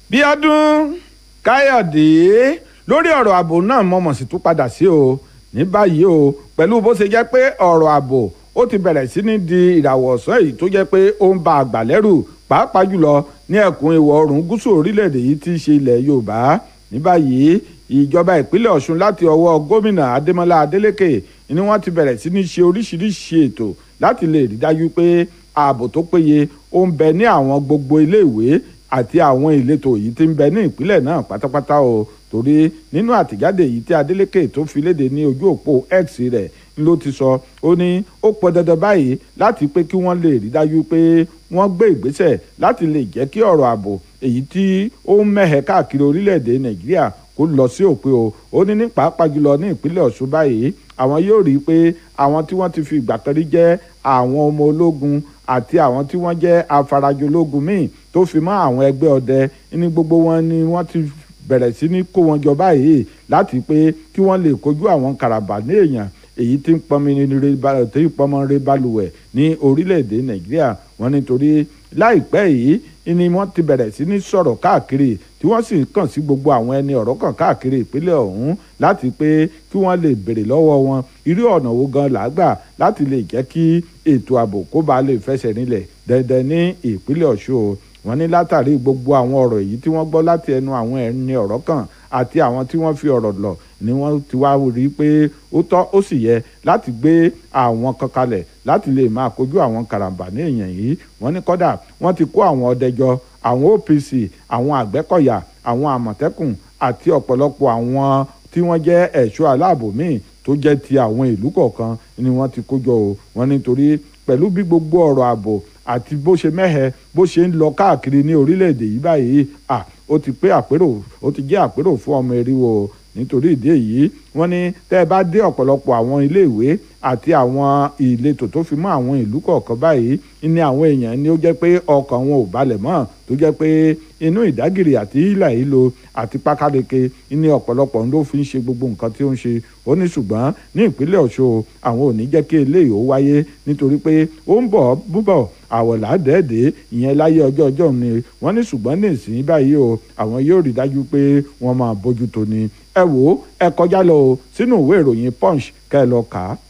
bíọ́dún káyọ̀dé lórí ọ̀rọ̀ ààbò náà mọ̀mọ̀ sí tún padà sí o ní báyìí o pẹ̀lú bó ṣe jẹ́ pé ọ̀rọ̀ ààbò ó ti bẹ̀rẹ̀ sí ní di ìràwọ̀ ọ̀sán èyí tó jẹ́ pé ó ń ba àgbà lẹ́rù pàápàá jùlọ ní ẹkùn ìwọ̀ oòrùn gúúsù orílẹ̀-èdè yìí tí í ṣe ilẹ̀ yorùbá ní báyìí ìjọba ìpínlẹ̀ ọ̀ṣun láti ọwọ́ gómìnà adémọlá adélèké ni wọ́n ti bẹ̀rẹ̀ sí ní ṣe oríṣiríṣi ètò láti lè rí dájú pé ààbò tó péye ó ń bẹ ní àwọn gbogbo iléèwé àti àwọn ìletò yìí tí ń bẹ ní ìpínlẹ̀ náà pátápátá o torí nínú àtìjáde yìí tí Adeleke tó fi léde ní ojú òpó X rẹ̀ ló ti sọ ó ní ó pọn dandan báyìí láti pé kí wọ́n lè rí dájú pé wọ́n gbé ìgbésẹ̀ láti lè jẹ́ kí ọ̀rọ̀ ààbò èyí tí ó ń mẹ́hẹ̀ káàkiri orílẹ̀-èdè Nàìjíríà kó lọ sí òpin o ó ní ní pàápàá jùlọ ní ìpínlẹ̀ Ọ̀ṣun báyìí àwọn yóò rí i pé àwọn tí wọ́n ti fi ìgbà kan rí jẹ́ àwọn ọmọ ológun àti àwọn tí wọ́n jẹ́ afarajológun míì tó fi mọ́ àwọn ẹgbẹ́ ọdẹ ní gbogbo wọn ni wọ́n ti bẹ̀rẹ̀ sí ní kó wọn jọ báyìí láti pé kí wọ́n lè kojú àwọn karambà ní èèyàn èyí tí ń pọnmọ re balùwẹ̀ ní orílẹ̀-èdè nàìjíríà wọ́n nítorí láìpẹ́ yìí ni wọ́n ti bẹ̀rẹ̀ sí ní sọ̀rọ̀ káàkiri tí wọ́n sì kàn sí gbogbo àwọn ẹni ọ̀rọ̀ kan káàkiri ìpínlẹ̀ ọ̀hún láti pé kí wọ́n lè béèrè lọ́wọ́ wọn irú ọ̀nà wo gan làágbà láti lè jẹ́ kí ètò ààbò kó bá lè fẹsẹ̀ nílẹ̀ dandan ní ìpínlẹ̀ ọ̀ṣun wọ́n ní látàrí gbogbo àwọn ọ̀rọ̀ yìí tí wọ́n gbọ́ láti ẹnu àwọn ẹni ọ̀rọ̀ kan àti àwọn tí wọ́n fi ọ̀rọ̀ lọ̀ ni wọ́n ti wá rí i pé ó tọ́ ó sì yẹ láti gbé àwọn kan kalẹ̀ láti lè máa kojú àwọn karambà ní èèyàn yìí wọ́n ní kọ́dà wọ́n ti kó àwọn ọdẹjọ àwọn OPC àwọn àgbẹ̀kọ̀yà àwọn àmọ̀tẹ́kùn àti ọ̀pọ̀lọpọ̀ àwọn tí wọ́n jẹ́ ẹ̀ṣọ́ aláàbò míì tó jẹ́ ti àwọn ìlú kọ̀ọ̀kan ni wọ́n ti kó jọ o wọ́n nítorí pẹ̀lú bí gbogbo ọ̀rọ̀ ààbò àti bó ṣe mẹ́hẹ bó ṣe ń lọ káàkiri ní orílẹ̀-èdè yìí báyìí à ó ti pé àpérò ó ti jẹ́ àpérò fún ọmọ eriwo nítorí ìdí èyí wọ́n ní tẹ́ ẹ bá dé ọ̀pọ̀lọpọ̀ àwọn iléèwé àti àwọn ìletò tó fi mọ́ àwọn ìlú kọ̀ọ̀kan báyìí ní àwọn èèyàn ni ó jẹ́ pé ọkàn wọn ò balẹ̀ mọ́ tó jẹ́ pé inú ìdágìrì àti ìlà ìlò àti pákáleke ní ọ̀pọ̀lọpọ̀ ló fi ń ṣe gbogbo nǹkan tí ó ń ṣe ó ní ṣùgbọ́n ní ìpínlẹ̀ Ọ̀ṣun àwọn ò ní jẹ́ kí eléyìí ó wáyé nítorí pé ó ń bọ̀ búbọ̀ àwọ̀là dẹ́ẹ̀dẹ́ ìyẹn láyé ọjọ́ ọjọ́ ni wọ́n ní ṣùgbọ́n ní ìsìn báyìí o àwọn yóò rí dájú pé wọ́n máa bójú tó ni ẹ wò ó ẹ kọjá lọ o sínú ìwé ìròyìn Punch kẹ́ ẹ lọ kà á